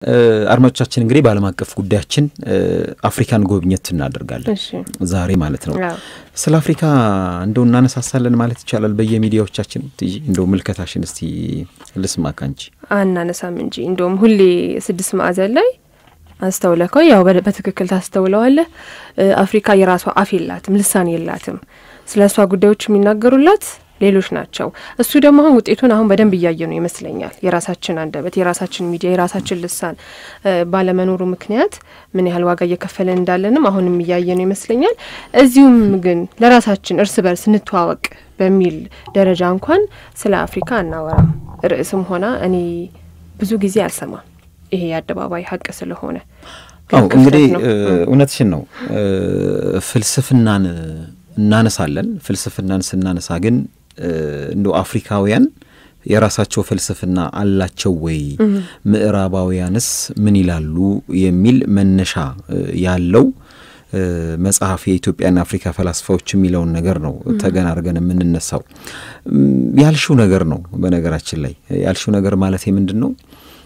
አድማጮቻችን እንግዲህ በዓለም አቀፍ ጉዳያችን አፍሪካን ጎብኘት እናደርጋለን ዛሬ ማለት ነው። ስለ አፍሪካ እንደው እናነሳሳለን ማለት ይቻላል በየሚዲያዎቻችን። እንደው ምልከታሽን እስቲ ልስማ ካንቺ። አናነሳም እንጂ እንደውም ሁሌ ስድስት ማዕዘን ላይ አስተውለከው ያው በትክክል ታስተውለዋለህ። አፍሪካ የራሷ አፍ የላትም፣ ልሳን የላትም። ስለ እሷ ጉዳዮች የሚናገሩላት ሌሎች ናቸው። እሱ ደግሞ አሁን ውጤቱን አሁን በደንብ እያየ ነው ይመስለኛል። የራሳችን አንደበት፣ የራሳችን ሚዲያ፣ የራሳችን ልሳን ባለመኖሩ ምክንያት ምን ያህል ዋጋ እየከፈለን እንዳለንም አሁንም እያየ ነው ይመስለኛል። እዚሁም ግን ለራሳችን እርስ በርስ እንተዋወቅ በሚል ደረጃ እንኳን ስለ አፍሪካ አናወራም። ርዕስም ሆና እኔ ብዙ ጊዜ አልሰማም። ይሄ የአደባባይ ሀቅ ስለሆነ አው እንግዲህ እውነትሽን ነው። ፍልስፍናን እናነሳለን። ፍልስፍናን ስናነሳ ግን እንደ አፍሪካውያን የራሳቸው ፍልስፍና አላቸው ወይ? ምዕራባውያንስ ምን ይላሉ? የሚል መነሻ ያለው መጽሐፍ የኢትዮጵያና አፍሪካ ፈላስፋዎች የሚለውን ነገር ነው ተገን አድርገን የምንነሳው። ያልሽው ነገር ነው። በነገራችን ላይ ያልሽው ነገር ማለት ምንድን ነው?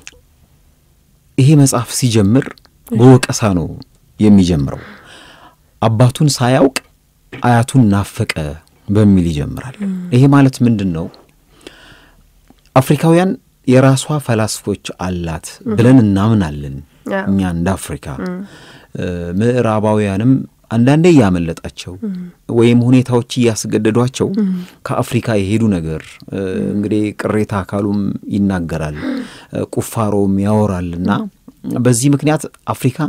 ይሄ መጽሐፍ ሲጀምር በወቀሳ ነው የሚጀምረው። አባቱን ሳያውቅ አያቱን ናፈቀ በሚል ይጀምራል። ይሄ ማለት ምንድን ነው? አፍሪካውያን የራሷ ፈላስፎች አላት ብለን እናምናለን እኛ እንደ አፍሪካ። ምዕራባውያንም አንዳንዴ እያመለጣቸው ወይም ሁኔታዎች እያስገደዷቸው ከአፍሪካ የሄዱ ነገር እንግዲህ ቅሬታ አካሉም ይናገራል፣ ቁፋሮም ያወራልና በዚህ ምክንያት አፍሪካ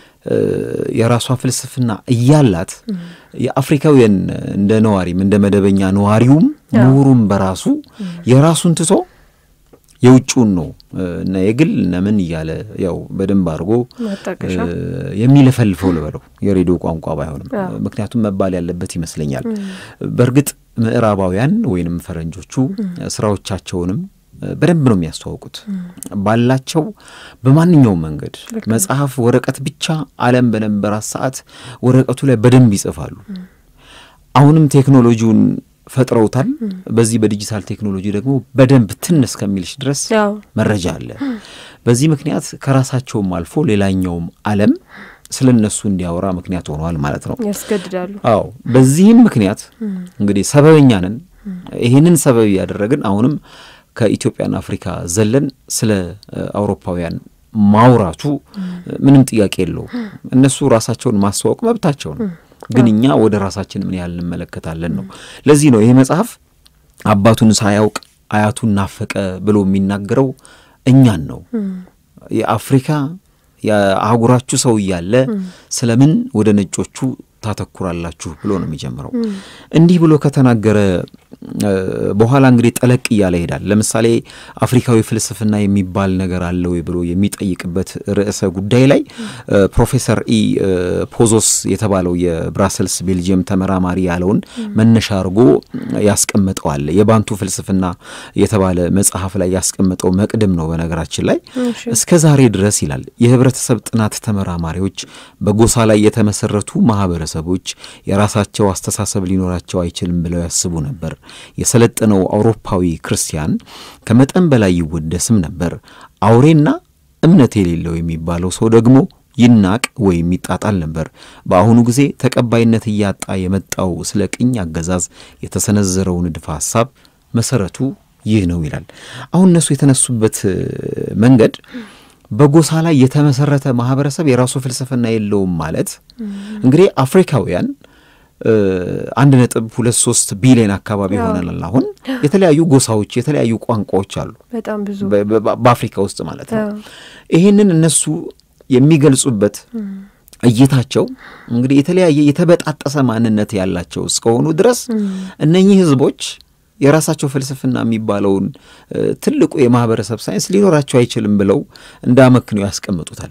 የራሷ ፍልስፍና እያላት የአፍሪካውያን እንደ ነዋሪም እንደ መደበኛ ነዋሪውም ምሁሩም በራሱ የራሱን ትቶ የውጭውን ነው እና የግል ነምን እያለ ያው በደንብ አድርጎ የሚለፈልፈው ልበለው የሬዲዮ ቋንቋ ባይሆንም፣ ምክንያቱም መባል ያለበት ይመስለኛል። በእርግጥ ምዕራባውያን ወይንም ፈረንጆቹ ስራዎቻቸውንም በደንብ ነው የሚያስተዋውቁት ባላቸው በማንኛውም መንገድ መጽሐፍ ወረቀት ብቻ ዓለም በነበራት ሰዓት ወረቀቱ ላይ በደንብ ይጽፋሉ። አሁንም ቴክኖሎጂውን ፈጥረውታል። በዚህ በዲጂታል ቴክኖሎጂ ደግሞ በደንብ ትን እስከሚልሽ ድረስ መረጃ አለ። በዚህ ምክንያት ከራሳቸውም አልፎ ሌላኛውም ዓለም ስለ እነሱ እንዲያወራ ምክንያት ሆነዋል ማለት ነው። ያስገድዳሉ። አዎ፣ በዚህም ምክንያት እንግዲህ ሰበበኛ ነን። ይህንን ሰበብ ያደረግን አሁንም ከኢትዮጵያና አፍሪካ ዘለን ስለ አውሮፓውያን ማውራቱ ምንም ጥያቄ የለውም። እነሱ ራሳቸውን ማስተዋወቅ መብታቸው ነው። ግን እኛ ወደ ራሳችን ምን ያህል እንመለከታለን ነው። ለዚህ ነው ይሄ መጽሐፍ አባቱን ሳያውቅ አያቱን ናፈቀ ብሎ የሚናገረው እኛን ነው። የአፍሪካ የአህጉራችሁ ሰው እያለ ስለምን ወደ ነጮቹ ታተኩራላችሁ ብሎ ነው የሚጀምረው። እንዲህ ብሎ ከተናገረ በኋላ እንግዲህ ጠለቅ እያለ ይሄዳል። ለምሳሌ አፍሪካዊ ፍልስፍና የሚባል ነገር አለ ወይ ብሎ የሚጠይቅበት ርዕሰ ጉዳይ ላይ ፕሮፌሰር ኢ ፖዞስ የተባለው የብራሰልስ ቤልጅየም ተመራማሪ ያለውን መነሻ አድርጎ ያስቀመጠዋል። የባንቱ ፍልስፍና የተባለ መጽሐፍ ላይ ያስቀመጠው መቅድም ነው። በነገራችን ላይ እስከ ዛሬ ድረስ ይላል የህብረተሰብ ጥናት ተመራማሪዎች በጎሳ ላይ የተመሰረቱ ማህበረሰቦች የራሳቸው አስተሳሰብ ሊኖራቸው አይችልም ብለው ያስቡ ነበር። የሰለጠነው አውሮፓዊ ክርስቲያን ከመጠን በላይ ይወደስም ነበር። አውሬና እምነት የሌለው የሚባለው ሰው ደግሞ ይናቅ ወይም ይጣጣል ነበር። በአሁኑ ጊዜ ተቀባይነት እያጣ የመጣው ስለ ቅኝ አገዛዝ የተሰነዘረው ንድፈ ሐሳብ መሰረቱ ይህ ነው ይላል። አሁን እነሱ የተነሱበት መንገድ በጎሳ ላይ የተመሰረተ ማህበረሰብ የራሱ ፍልስፍና የለውም ማለት እንግዲህ አፍሪካውያን አንድ ነጥብ ሁለት ሶስት ቢሊዮን አካባቢ ይሆናል። አሁን የተለያዩ ጎሳዎች የተለያዩ ቋንቋዎች አሉ በጣም ብዙ በአፍሪካ ውስጥ ማለት ነው። ይሄንን እነሱ የሚገልጹበት እይታቸው እንግዲህ የተለያየ የተበጣጠሰ ማንነት ያላቸው እስከሆኑ ድረስ እነኚህ ህዝቦች የራሳቸው ፍልስፍና የሚባለውን ትልቁ የማህበረሰብ ሳይንስ ሊኖራቸው አይችልም ብለው እንዳመክነው ያስቀምጡታል።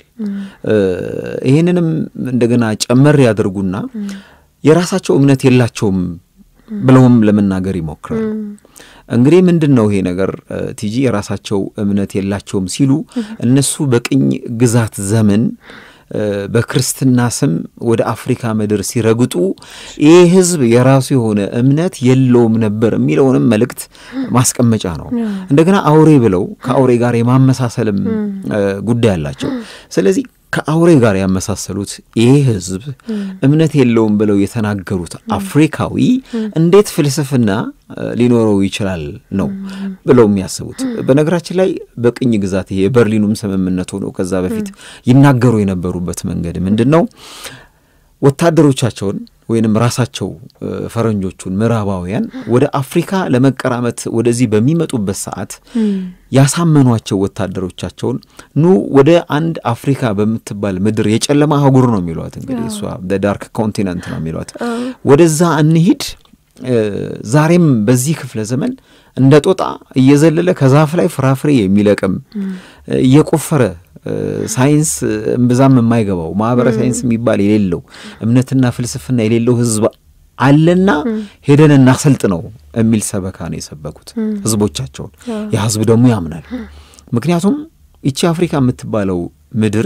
ይህንንም እንደገና ጨመር ያደርጉና የራሳቸው እምነት የላቸውም ብለውም ለመናገር ይሞክራሉ። እንግዲህ ምንድን ነው ይሄ ነገር ቲጂ የራሳቸው እምነት የላቸውም ሲሉ እነሱ በቅኝ ግዛት ዘመን በክርስትና ስም ወደ አፍሪካ ምድር ሲረግጡ ይህ ሕዝብ የራሱ የሆነ እምነት የለውም ነበር የሚለውንም መልእክት ማስቀመጫ ነው። እንደገና አውሬ ብለው ከአውሬ ጋር የማመሳሰልም ጉዳይ አላቸው። ስለዚህ ከአውሬ ጋር ያመሳሰሉት ይህ ህዝብ እምነት የለውም ብለው የተናገሩት አፍሪካዊ እንዴት ፍልስፍና ሊኖረው ይችላል ነው ብለው የሚያስቡት። በነገራችን ላይ በቅኝ ግዛት ይሄ የበርሊኑም ስምምነት ሆኖ ከዛ በፊት ይናገሩ የነበሩበት መንገድ ምንድን ነው? ወታደሮቻቸውን ወይንም ራሳቸው ፈረንጆቹን ምዕራባውያን ወደ አፍሪካ ለመቀራመት ወደዚህ በሚመጡበት ሰዓት ያሳመኗቸው ወታደሮቻቸውን ኑ ወደ አንድ አፍሪካ በምትባል ምድር የጨለማ አህጉር ነው የሚሏት እንግዲህ እሷ ዳርክ ኮንቲነንት ነው የሚሏት ወደዛ እንሂድ ዛሬም በዚህ ክፍለ ዘመን እንደ ጦጣ እየዘለለ ከዛፍ ላይ ፍራፍሬ የሚለቅም እየቆፈረ ሳይንስ እምብዛም የማይገባው ማህበረ ሳይንስ የሚባል የሌለው እምነትና ፍልስፍና የሌለው ህዝብ አለና ሄደን እናሰልጥ ነው የሚል ሰበካ ነው የሰበኩት ህዝቦቻቸውን። ያ ህዝብ ደግሞ ያምናል። ምክንያቱም ይቺ አፍሪካ የምትባለው ምድር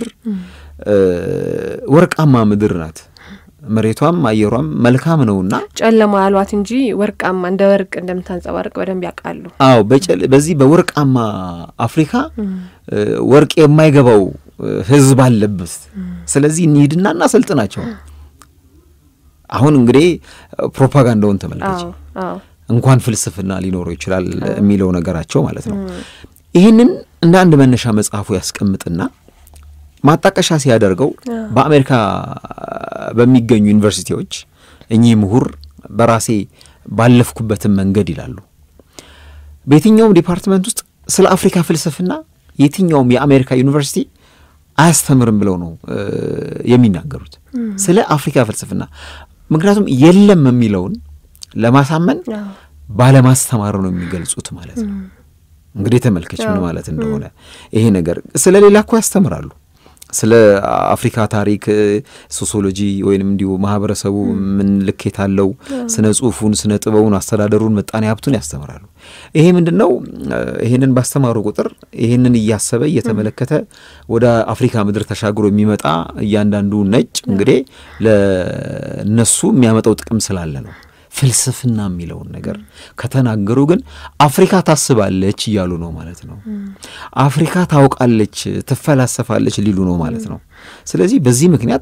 ወርቃማ ምድር ናት። መሬቷም አየሯም መልካም ነውና ጨለማ ያሏት እንጂ ወርቃማ እንደ ወርቅ እንደምታንጸባርቅ በደንብ ያውቃሉ። አዎ በዚህ በወርቃማ አፍሪካ ወርቅ የማይገባው ህዝብ አለበት። ስለዚህ እንሂድና እናሰልጥናቸው። አሁን እንግዲህ ፕሮፓጋንዳውን ተመልከች። እንኳን ፍልስፍና ሊኖረው ይችላል የሚለው ነገራቸው ማለት ነው። ይህንን እንደ አንድ መነሻ መጽሐፉ ያስቀምጥና ማጣቀሻ ሲያደርገው በአሜሪካ በሚገኙ ዩኒቨርሲቲዎች እኚህ ምሁር በራሴ ባለፍኩበትን መንገድ ይላሉ። በየትኛውም ዲፓርትመንት ውስጥ ስለ አፍሪካ ፍልስፍና የትኛውም የአሜሪካ ዩኒቨርሲቲ አያስተምርም ብለው ነው የሚናገሩት፣ ስለ አፍሪካ ፍልስፍና። ምክንያቱም የለም የሚለውን ለማሳመን ባለማስተማር ነው የሚገልጹት ማለት ነው። እንግዲህ ተመልከች ምን ማለት እንደሆነ ይሄ ነገር። ስለ ሌላ እኮ ያስተምራሉ ስለ አፍሪካ ታሪክ፣ ሶሲዮሎጂ ወይንም እንዲሁ ማህበረሰቡ ምን ልኬት አለው፣ ስነ ጽሁፉን፣ ስነ ጥበቡን፣ አስተዳደሩን፣ ምጣኔ ሀብቱን ያስተምራሉ። ይሄ ምንድን ነው? ይህንን ባስተማሩ ቁጥር ይህንን እያሰበ እየተመለከተ ወደ አፍሪካ ምድር ተሻግሮ የሚመጣ እያንዳንዱ ነጭ እንግዲህ ለነሱ የሚያመጣው ጥቅም ስላለ ነው። ፍልስፍና የሚለውን ነገር ከተናገሩ ግን አፍሪካ ታስባለች እያሉ ነው ማለት ነው። አፍሪካ ታውቃለች፣ ትፈላሰፋለች ሊሉ ነው ማለት ነው። ስለዚህ በዚህ ምክንያት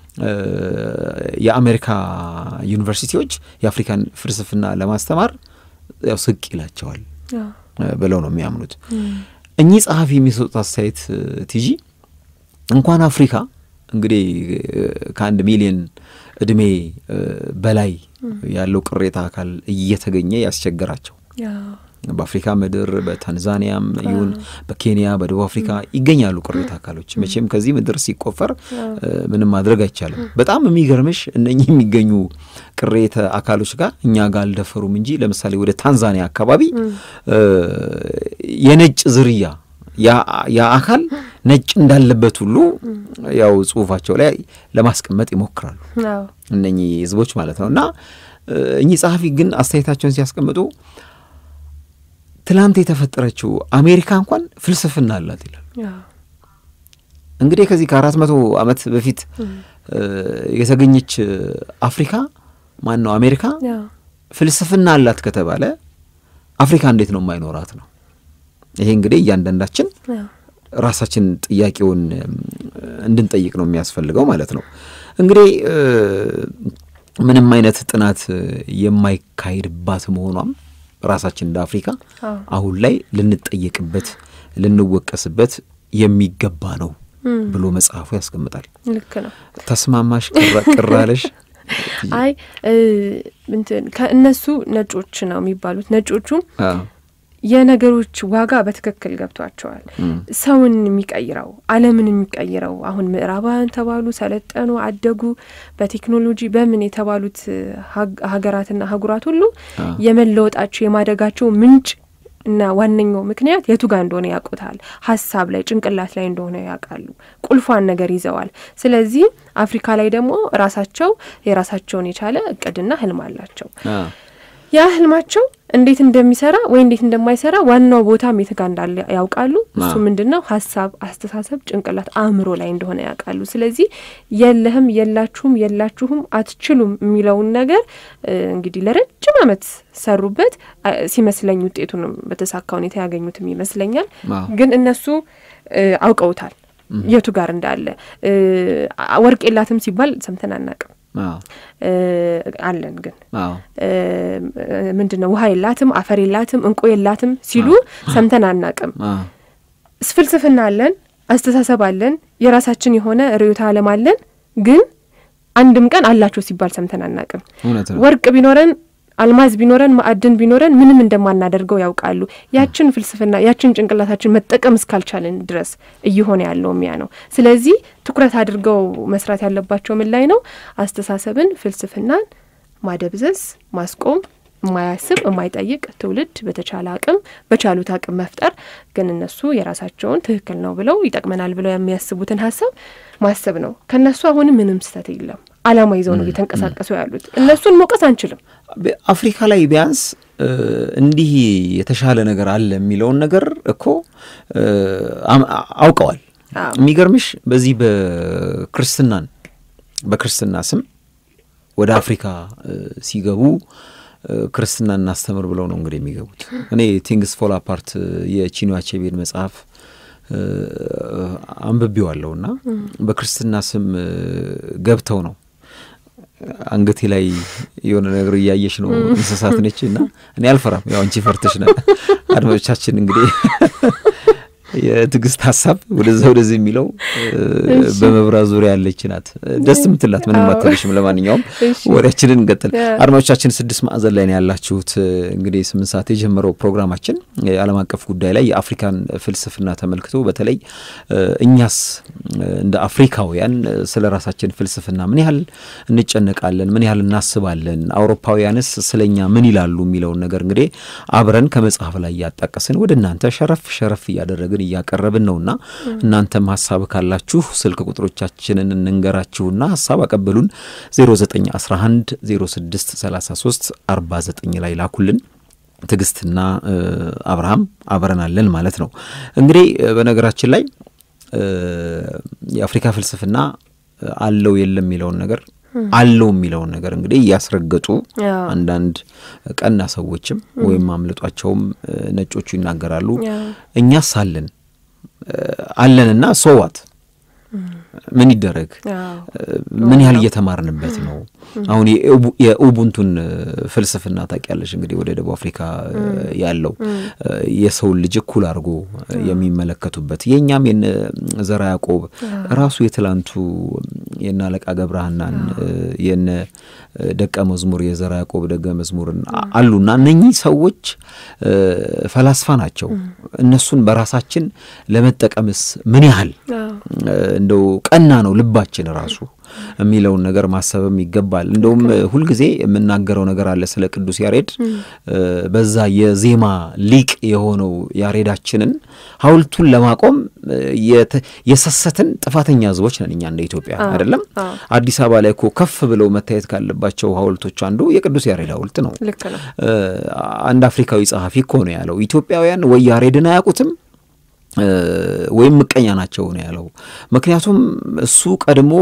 የአሜሪካ ዩኒቨርሲቲዎች የአፍሪካን ፍልስፍና ለማስተማር ያው ስቅ ይላቸዋል ብለው ነው የሚያምኑት። እኚህ ጸሐፊ የሚሰጡት አስተያየት ቲጂ እንኳን አፍሪካ እንግዲህ ከአንድ ሚሊዮን እድሜ በላይ ያለው ቅሬታ አካል እየተገኘ ያስቸገራቸው በአፍሪካ ምድር በታንዛኒያም ይሁን በኬንያ በደቡብ አፍሪካ ይገኛሉ ቅሬታ አካሎች። መቼም ከዚህ ምድር ሲቆፈር ምንም ማድረግ አይቻልም። በጣም የሚገርምሽ እነኚህ የሚገኙ ቅሬታ አካሎች ጋር እኛ ጋር አልደፈሩም እንጂ ለምሳሌ ወደ ታንዛኒያ አካባቢ የነጭ ዝርያ ያ አካል ነጭ እንዳለበት ሁሉ ያው ጽሁፋቸው ላይ ለማስቀመጥ ይሞክራሉ እነኚህ ህዝቦች ማለት ነው። እና እኚህ ጸሐፊ ግን አስተያየታቸውን ሲያስቀምጡ ትላንት የተፈጠረችው አሜሪካ እንኳን ፍልስፍና አላት ይላል። እንግዲህ ከዚህ ከአራት መቶ ዓመት በፊት የተገኘች አፍሪካ ማን ነው አሜሪካ ፍልስፍና አላት ከተባለ አፍሪካ እንዴት ነው የማይኖራት ነው? ይሄ እንግዲህ እያንዳንዳችን ራሳችን ጥያቄውን እንድንጠይቅ ነው የሚያስፈልገው ማለት ነው። እንግዲህ ምንም አይነት ጥናት የማይካሄድባት መሆኗም ራሳችን እንደ አፍሪካ አሁን ላይ ልንጠየቅበት ልንወቀስበት የሚገባ ነው ብሎ መጽሐፉ ያስቀምጣል። ልክ ነው። ተስማማሽ? ቅር አለሽ? አይ እንትን ከእነሱ ነጮች ነው የሚባሉት ነጮቹም የነገሮች ዋጋ በትክክል ገብቷቸዋል። ሰውን የሚቀይረው ዓለምን የሚቀይረው አሁን ምዕራባውያን ተባሉ፣ ሰለጠኑ፣ አደጉ በቴክኖሎጂ በምን የተባሉት ሀገራትና አህጉራት ሁሉ የመለወጣቸው የማደጋቸው ምንጭ እና ዋነኛው ምክንያት የቱ ጋር እንደሆነ ያውቁታል። ሀሳብ ላይ ጭንቅላት ላይ እንደሆነ ያውቃሉ። ቁልፏን ነገር ይዘዋል። ስለዚህ አፍሪካ ላይ ደግሞ ራሳቸው የራሳቸውን የቻለ እቅድና ህልም አላቸው። ያ ህልማቸው እንዴት እንደሚሰራ ወይ እንዴት እንደማይሰራ ዋናው ቦታም የት ጋ እንዳለ ያውቃሉ። እሱ ምንድን ነው ሀሳብ፣ አስተሳሰብ፣ ጭንቅላት፣ አእምሮ ላይ እንደሆነ ያውቃሉ። ስለዚህ የለህም፣ የላችሁም፣ የላችሁም፣ አትችሉም የሚለውን ነገር እንግዲህ ለረጅም ዓመት ሰሩበት ሲመስለኝ ውጤቱንም በተሳካ ሁኔታ ያገኙትም ይመስለኛል። ግን እነሱ አውቀውታል የቱ ጋር እንዳለ። ወርቅ የላትም ሲባል ሰምተን አናቅም። አለን ግን ምንድን ነው ውሃ የላትም አፈር የላትም እንቁ የላትም ሲሉ ሰምተን አናቅም። ፍልስፍና አለን፣ አስተሳሰብ አለን፣ የራሳችን የሆነ ርዕዮተ ዓለም አለን። ግን አንድም ቀን አላቸው ሲባል ሰምተን አናቅም። ወርቅ ቢኖረን አልማዝ ቢኖረን ማዕድን ቢኖረን ምንም እንደማናደርገው ያውቃሉ። ያችን ፍልስፍና ያችን ጭንቅላታችን መጠቀም እስካልቻልን ድረስ እየሆነ ያለው ሚያ ነው። ስለዚህ ትኩረት አድርገው መስራት ያለባቸው ምን ላይ ነው? አስተሳሰብን፣ ፍልስፍናን ማደብዘዝ፣ ማስቆም የማያስብ የማይጠይቅ ትውልድ በተቻለ አቅም በቻሉት አቅም መፍጠር። ግን እነሱ የራሳቸውን ትክክል ነው ብለው ይጠቅመናል ብለው የሚያስቡትን ሀሳብ ማሰብ ነው። ከእነሱ አሁንም ምንም ስህተት የለም። አላማ ይዘው ነው እየተንቀሳቀሱ ያሉት። እነሱን መውቀስ አንችልም። አፍሪካ ላይ ቢያንስ እንዲህ የተሻለ ነገር አለ የሚለውን ነገር እኮ አውቀዋል። የሚገርምሽ በዚህ በክርስትናን በክርስትና ስም ወደ አፍሪካ ሲገቡ ክርስትና እናስተምር ብለው ነው እንግዲህ የሚገቡት። እኔ ቲንግስ ፎል አፓርት የቺኒ አቼቤን መጽሐፍ አንብቤዋለሁ እና በክርስትና ስም ገብተው ነው አንገቴ ላይ የሆነ ነገር እያየሽ ነው እንስሳት ነች እና እኔ አልፈራም። ያው አንቺ ፈርተሽ ነ አድማጮቻችን እንግዲህ የትዕግስት ሀሳብ ወደዛ ወደዚህ የሚለው በመብራት ዙሪያ ያለች ናት። ደስ የምትላት ምንም አትልሽም። ለማንኛውም ወሬያችንን እንቀጥል። አድማጮቻችን ስድስት ማዕዘን ላይ ነው ያላችሁት። እንግዲህ ስምንት ሰዓት የጀመረው ፕሮግራማችን የዓለም አቀፍ ጉዳይ ላይ የአፍሪካን ፍልስፍና ተመልክቶ በተለይ እኛስ እንደ አፍሪካውያን ስለ ራሳችን ፍልስፍና ምን ያህል እንጨነቃለን፣ ምን ያህል እናስባለን፣ አውሮፓውያንስ ስለ እኛ ምን ይላሉ የሚለውን ነገር እንግዲህ አብረን ከመጽሐፍ ላይ እያጣቀስን ወደ እናንተ ሸረፍ ሸረፍ እያደረግን እያቀረብን ነውና እናንተም ሀሳብ ካላችሁ ስልክ ቁጥሮቻችንን እንንገራችሁና ሀሳብ አቀበሉን 0911 06 33 49 ላይ ላኩልን። ትዕግስትና አብርሃም አብረናለን ማለት ነው። እንግዲህ በነገራችን ላይ የአፍሪካ ፍልስፍና አለው የለም የሚለውን ነገር አለው የሚለውን ነገር እንግዲህ እያስረገጡ አንዳንድ ቀና ሰዎችም ወይም አምልጧቸውም ነጮቹ ይናገራሉ። እኛስ አለን አለንና ሶዋት ምን ይደረግ? ምን ያህል እየተማርንበት ነው? አሁን የኡቡንቱን ፍልስፍና ታውቂያለሽ እንግዲህ ወደ ደቡብ አፍሪካ ያለው የሰውን ልጅ እኩል አድርጎ የሚመለከቱበት የእኛም የነ ዘራ ያዕቆብ ራሱ የትላንቱ የነ አለቃ ገብረሃናን የነ ደቀ መዝሙር የዘራ ያዕቆብ ደቀ መዝሙርን አሉና እነኚህ ሰዎች ፈላስፋ ናቸው። እነሱን በራሳችን ለመጠቀምስ ምን ያህል እንደው ቀና ነው ልባችን ራሱ የሚለውን ነገር ማሰብም ይገባል። እንደውም ሁልጊዜ የምናገረው ነገር አለ ስለ ቅዱስ ያሬድ። በዛ የዜማ ሊቅ የሆነው ያሬዳችንን ሐውልቱን ለማቆም የሰሰትን ጥፋተኛ ሕዝቦች ነን እኛ እንደ ኢትዮጵያ አይደለም። አዲስ አበባ ላይ እኮ ከፍ ብለው መታየት ካለባቸው ሐውልቶች አንዱ የቅዱስ ያሬድ ሐውልት ነው። አንድ አፍሪካዊ ጸሐፊ እኮ ነው ያለው ኢትዮጵያውያን ወይ ያሬድን አያውቁትም ወይም ምቀኛ ናቸው ነው ያለው። ምክንያቱም እሱ ቀድሞ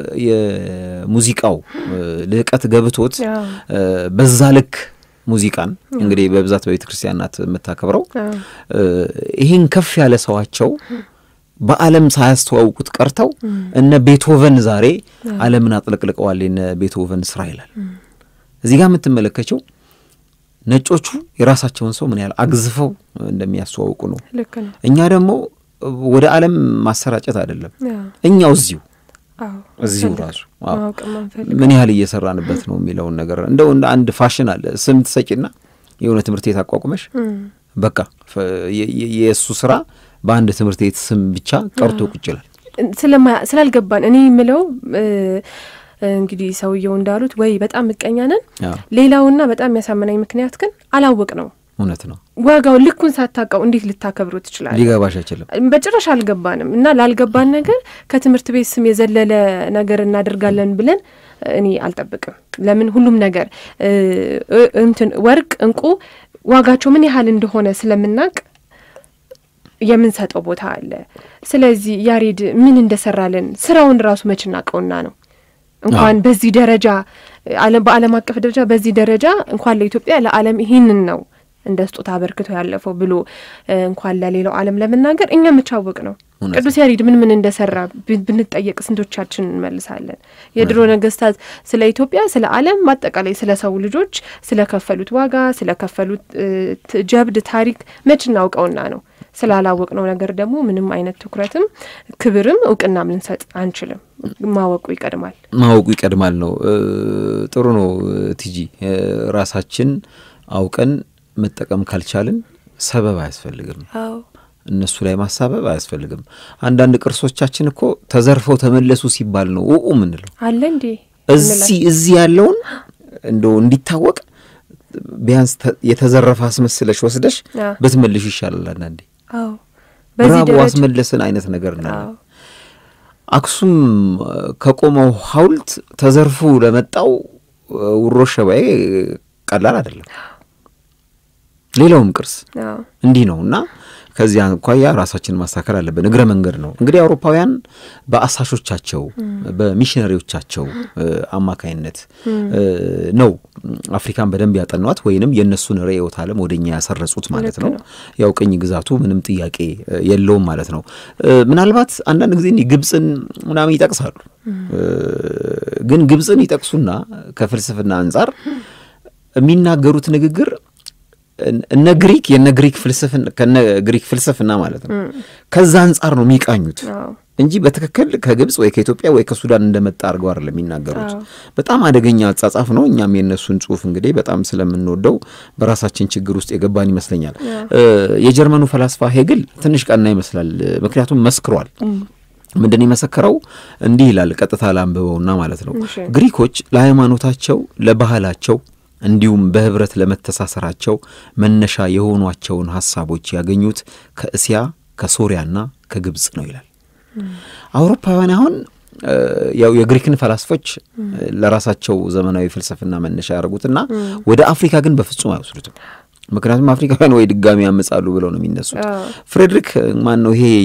የሙዚቃው ልዕቀት ገብቶት በዛ ልክ ሙዚቃን እንግዲህ በብዛት በቤተ ክርስቲያን ናት የምታከብረው። ይህን ከፍ ያለ ሰዋቸው በዓለም ሳያስተዋውቁት ቀርተው እነ ቤትሆቨን ዛሬ ዓለምን አጥለቅልቀዋል። የነ ቤትሆቨን ስራ ይላል እዚህ ጋር የምትመለከቸው ነጮቹ የራሳቸውን ሰው ምን ያህል አግዝፈው እንደሚያስተዋውቁ ነው። እኛ ደግሞ ወደ ዓለም ማሰራጨት አይደለም፣ እኛው እዚሁ እዚሁ ራሱ ምን ያህል እየሰራንበት ነው የሚለውን ነገር እንደው እንደ አንድ ፋሽን አለ። ስም ትሰጪና የሆነ ትምህርት ቤት አቋቁመሽ በቃ የእሱ ስራ በአንድ ትምህርት ቤት ስም ብቻ ቀርቶ ቁጭ ይላል። ስላልገባን እኔ የምለው እንግዲህ ሰውየው እንዳሉት ወይ በጣም ምቀኛ ነን። ሌላውና በጣም የሚያሳምናኝ ምክንያት ግን አላወቅ ነው እውነት ነው። ዋጋው ልኩን ሳታውቀው እንዴት ልታከብሩ ትችላለህ? ሊገባሽ አይችልም። በጭራሽ አልገባንም። እና ላልገባን ነገር ከትምህርት ቤት ስም የዘለለ ነገር እናደርጋለን ብለን እኔ አልጠብቅም። ለምን ሁሉም ነገር እንትን ወርቅ፣ እንቁ ዋጋቸው ምን ያህል እንደሆነ ስለምናውቅ የምንሰጠው ቦታ አለ። ስለዚህ ያሬድ ምን እንደሰራልን ስራውን ራሱ መች እናውቀውና ነው እንኳን በዚህ ደረጃ በዓለም አቀፍ ደረጃ በዚህ ደረጃ እንኳን ለኢትዮጵያ ለዓለም ይህንን ነው እንደ ስጦታ አበርክቶ ያለፈው ብሎ እንኳን ለሌላው ዓለም ለመናገር እኛ የምቻወቅ ነው። ቅዱስ ያሬድ ምን ምን እንደሰራ ብንጠየቅ ስንቶቻችን እንመልሳለን? የድሮ ነገስታት ስለ ኢትዮጵያ፣ ስለ ዓለም፣ በአጠቃላይ ስለ ሰው ልጆች ስለከፈሉት ዋጋ፣ ስለከፈሉት ጀብድ ታሪክ መች እናውቀውና ነው። ስላላወቅነው ነገር ደግሞ ምንም አይነት ትኩረትም ክብርም እውቅናም ልንሰጥ አንችልም። ማወቁ ይቀድማል። ማወቁ ይቀድማል ነው። ጥሩ ነው ቲጂ። ራሳችን አውቀን መጠቀም ካልቻልን ሰበብ አያስፈልግም። እነሱ ላይ ማሳበብ አያስፈልግም። አንዳንድ ቅርሶቻችን እኮ ተዘርፈው ተመለሱ ሲባል ነው ኡኡ ምንለው አለ እንዴ እዚህ እዚህ ያለውን እንደው እንዲታወቅ ቢያንስ የተዘረፈ አስመስለሽ ወስደሽ ብትመልሽ ይሻላል። አንዳንዴ ብራቦ አስመለስን አይነት ነገር ና አክሱም ከቆመው ሐውልት ተዘርፎ ለመጣው ውሮ ሸባዬ ቀላል አይደለም። ሌላውም ቅርስ እንዲህ ነው እና ከዚህ አኳያ ራሳችንን ማስተካከል አለብን። እግረ መንገድ ነው እንግዲህ አውሮፓውያን በአሳሾቻቸው በሚሽነሪዎቻቸው አማካይነት ነው አፍሪካን በደንብ ያጠኗት ወይንም የእነሱን ርዕዮተ ዓለም ወደ እኛ ያሰረጹት ማለት ነው። ያው ቅኝ ግዛቱ ምንም ጥያቄ የለውም ማለት ነው። ምናልባት አንዳንድ ጊዜ ግብፅን ምናምን ይጠቅሳሉ። ግን ግብፅን ይጠቅሱና ከፍልስፍና አንጻር የሚናገሩት ንግግር እነ ግሪክ የነ ግሪክ ፍልስፍና ከነ ግሪክ ፍልስፍና ማለት ነው። ከዛ አንጻር ነው የሚቃኙት እንጂ በትክክል ከግብፅ ወይ ከኢትዮጵያ ወይ ከሱዳን እንደመጣ አድርገው አይደለም የሚናገሩት። በጣም አደገኛ አጻጻፍ ነው። እኛም የእነሱን ጽሑፍ እንግዲህ በጣም ስለምንወደው በራሳችን ችግር ውስጥ የገባን ይመስለኛል። የጀርመኑ ፈላስፋ ሄግል ትንሽ ቀና ይመስላል። ምክንያቱም መስክሯል። ምንድን የመሰከረው እንዲህ ይላል። ቀጥታ ላንብበውና ማለት ነው ግሪኮች ለሃይማኖታቸው ለባህላቸው እንዲሁም በህብረት ለመተሳሰራቸው መነሻ የሆኗቸውን ሀሳቦች ያገኙት ከእስያ ከሶሪያና ከግብፅ ነው ይላል። አውሮፓውያን አሁን ያው የግሪክን ፈላስፎች ለራሳቸው ዘመናዊ ፍልስፍና መነሻ ያደርጉትና ወደ አፍሪካ ግን በፍጹም አይወስዱትም። ምክንያቱም አፍሪካውያን ወይ ድጋሚ ያመጻሉ ብለው ነው የሚነሱት። ፍሬድሪክ ማን ነው ይሄ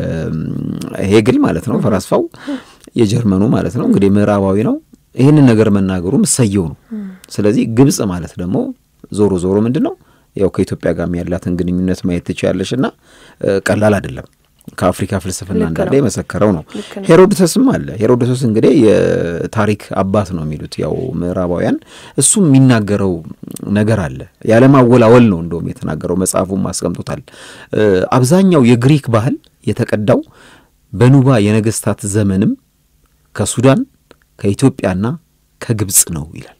የሄግል ማለት ነው ፈላስፋው የጀርመኑ ማለት ነው እንግዲህ ምዕራባዊ ነው። ይህንን ነገር መናገሩ ምሰየው ነው። ስለዚህ ግብጽ ማለት ደግሞ ዞሮ ዞሮ ምንድን ነው ያው ከኢትዮጵያ ጋር ያላትን ግንኙነት ማየት ትችያለሽ እና ቀላል አይደለም። ከአፍሪካ ፍልስፍና እንዳለ የመሰከረው ነው። ሄሮዶተስም አለ። ሄሮዶተስ እንግዲህ የታሪክ አባት ነው የሚሉት ያው ምዕራባውያን። እሱም የሚናገረው ነገር አለ። ያለማወላወል ነው እንደውም የተናገረው፣ መጽሐፉም አስቀምጦታል። አብዛኛው የግሪክ ባህል የተቀዳው በኑባ የነገስታት ዘመንም ከሱዳን ከኢትዮጵያና ከግብጽ ነው ይላል።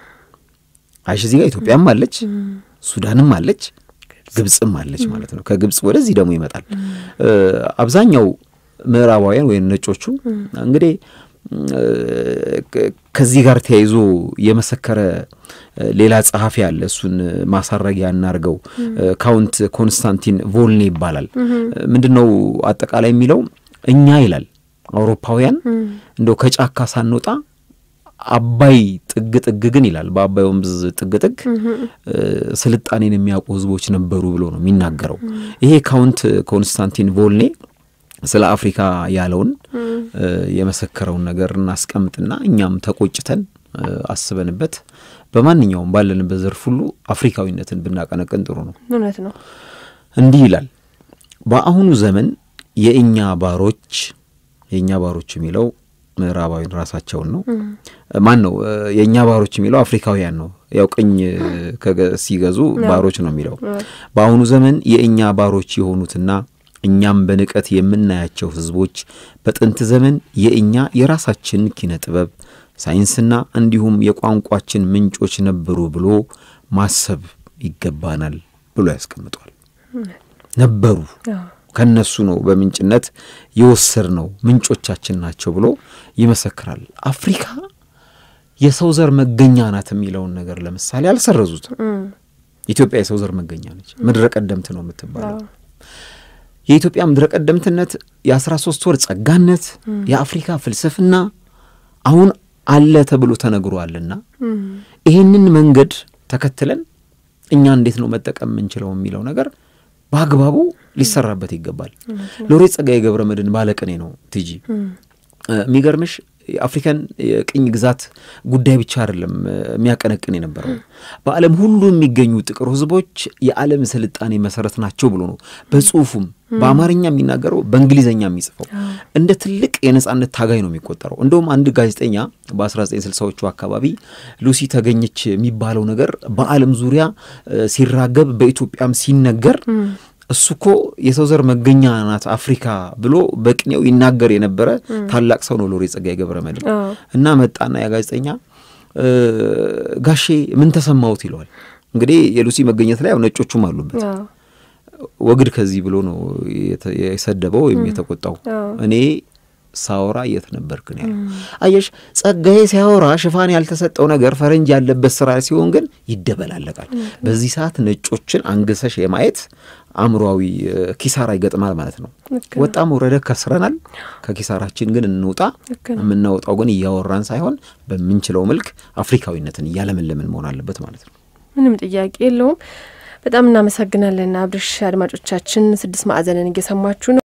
አይሽ እዚህ ጋር ኢትዮጵያም አለች፣ ሱዳንም አለች፣ ግብጽም አለች ማለት ነው። ከግብጽ ወደዚህ ደግሞ ይመጣል። አብዛኛው ምዕራባውያን ወይም ነጮቹ እንግዲህ ከዚህ ጋር ተያይዞ የመሰከረ ሌላ ጸሐፊ አለ። እሱን ማሳረጊያ እናርገው። ካውንት ኮንስታንቲን ቮልኔ ይባላል። ምንድን ነው አጠቃላይ የሚለው እኛ ይላል አውሮፓውያን እንደው ከጫካ ሳንወጣ አባይ ጥግ ጥግ ግን ይላል በአባይ ወንዝ ጥግ ጥግ ስልጣኔን የሚያውቁ ሕዝቦች ነበሩ ብሎ ነው የሚናገረው። ይሄ ካውንት ኮንስታንቲን ቮልኔ ስለ አፍሪካ ያለውን የመሰከረውን ነገር እናስቀምጥና እኛም ተቆጭተን አስበንበት በማንኛውም ባለንበት ዘርፍ ሁሉ አፍሪካዊነትን ብናቀነቅን ጥሩ ነው። እውነት ነው። እንዲህ ይላል በአሁኑ ዘመን የእኛ ባሮች የእኛ ባሮች የሚለው ምዕራባዊን ራሳቸውን ነው። ማን ነው የእኛ ባሮች የሚለው አፍሪካውያን ነው። ያው ቅኝ ሲገዙ ባሮች ነው የሚለው። በአሁኑ ዘመን የእኛ ባሮች የሆኑትና እኛም በንቀት የምናያቸው ህዝቦች በጥንት ዘመን የእኛ የራሳችን ኪነ ጥበብ፣ ሳይንስና እንዲሁም የቋንቋችን ምንጮች ነበሩ ብሎ ማሰብ ይገባናል ብሎ ያስቀምጧል። ነበሩ ከነሱ ነው በምንጭነት የወሰድ ነው ምንጮቻችን ናቸው ብሎ ይመሰክራል። አፍሪካ የሰው ዘር መገኛ ናት የሚለውን ነገር ለምሳሌ አልሰረዙትም። ኢትዮጵያ የሰው ዘር መገኛ ነች። ምድረ ቀደምት ነው የምትባለው። የኢትዮጵያ ምድረ ቀደምትነት የአስራ ሶስት ወር ጸጋነት የአፍሪካ ፍልስፍና አሁን አለ ተብሎ ተነግሯልና ይህንን መንገድ ተከትለን እኛ እንዴት ነው መጠቀም የምንችለው የሚለው ነገር በአግባቡ ሊሰራበት ይገባል። ሎሬት ጸጋዬ ገብረ መድኅን ባለቅኔ ነው ቲጂ የሚገርምሽ የአፍሪካን የቅኝ ግዛት ጉዳይ ብቻ አይደለም የሚያቀነቅን የነበረው በዓለም ሁሉ የሚገኙ ጥቁር ሕዝቦች የዓለም ስልጣኔ መሰረት ናቸው ብሎ ነው በጽሁፉም በአማርኛ የሚናገረው በእንግሊዝኛ የሚጽፈው እንደ ትልቅ የነጻነት ታጋይ ነው የሚቆጠረው። እንደውም አንድ ጋዜጠኛ በ1960ዎቹ አካባቢ ሉሲ ተገኘች የሚባለው ነገር በዓለም ዙሪያ ሲራገብ በኢትዮጵያም ሲነገር እሱ እኮ የሰው ዘር መገኛ ናት አፍሪካ ብሎ በቅኔው ይናገር የነበረ ታላቅ ሰው ነው ሎሬት ጸጋዬ ገብረ መድኅን እና መጣና ያ ጋዜጠኛ ጋሼ ምን ተሰማውት ይለዋል። እንግዲህ የሉሲ መገኘት ላይ ያው ነጮቹም አሉበት። ወግድ ከዚህ ብሎ ነው የሰደበው ወይም የተቆጣው። እኔ ሳወራ የት ነበርክ ነው ያለው። አየሽ ጸጋዬ ሲያወራ ሽፋን ያልተሰጠው ነገር ፈረንጅ ያለበት ስራ ሲሆን ግን ይደበላለቃል። በዚህ ሰዓት ነጮችን አንግሰሽ የማየት አእምሯዊ ኪሳራ ይገጥማል ማለት ነው። ወጣም ወረደ ከስረናል። ከኪሳራችን ግን እንውጣ። የምናወጣው ግን እያወራን ሳይሆን በምንችለው መልክ አፍሪካዊነትን እያለመለምን መሆን አለበት ማለት ነው። ምንም ጥያቄ የለውም። በጣም እናመሰግናለን አብርሽ። አድማጮቻችን ስድስት ማዕዘንን እየሰማችሁ ነው።